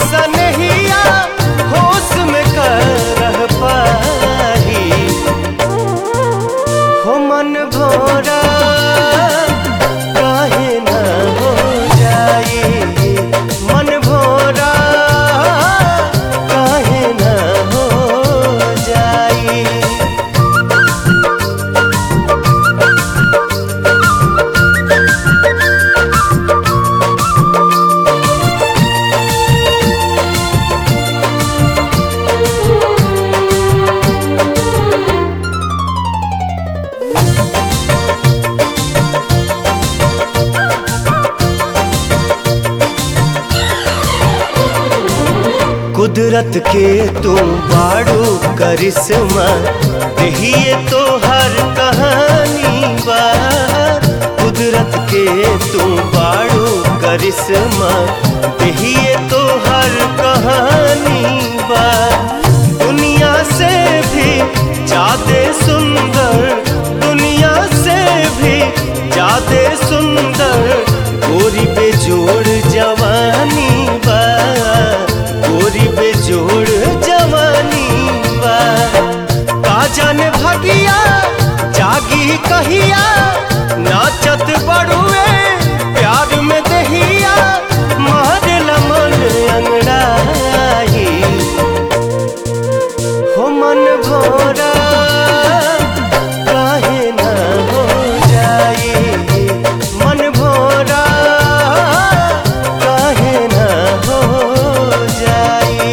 सनहिया होश में कर रह पाही हो मन भोरा काहे न हो जाई मन भोरा काहे न हो जाई कुदरत के तुम बाड़ू करिश्मा यही तो हर कहानी बा कुदरत के तुम बाड़ू करिश्मा यही तो हर कहानी बा दुनिया से भी ज्यादा सुंदर दुनिया से भी ज्यादा सुंदर गोरी बेजोड़ जवानी बा गोरी बेजोड़ जवानी बा का जाने भगिया जागी कहिया नाचत बड़ुए प्यार में दहिया मारल मन अंगड़ाई हो मन भोरा काहे न हो जाई मन भोरा काहे न हो जाई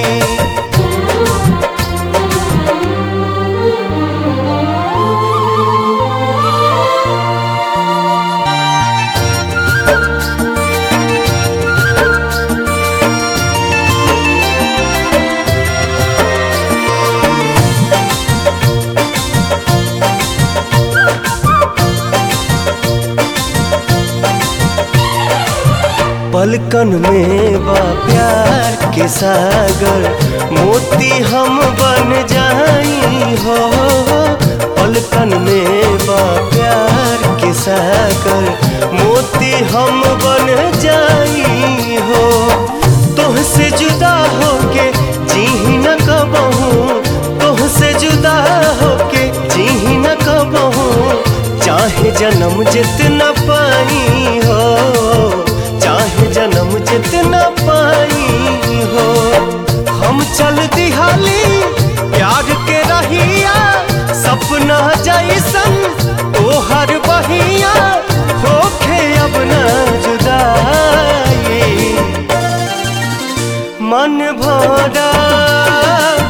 पलकन में बा प्यार के सागर मोती हम बन जाई हो पलकन में बा प्यार के सागर मोती हम बन जाई हो तुहसे जुदा होके जी न कबहू तुहसे जुदा होके जी न कबहू चाहे जन्म जितना पाई हो चाहे जन्म जितना पाई हो हम चल दिहाली प्यार के रहिया सपना जैसन तोहर बहिया होखे अब न जुदाई मन भोरा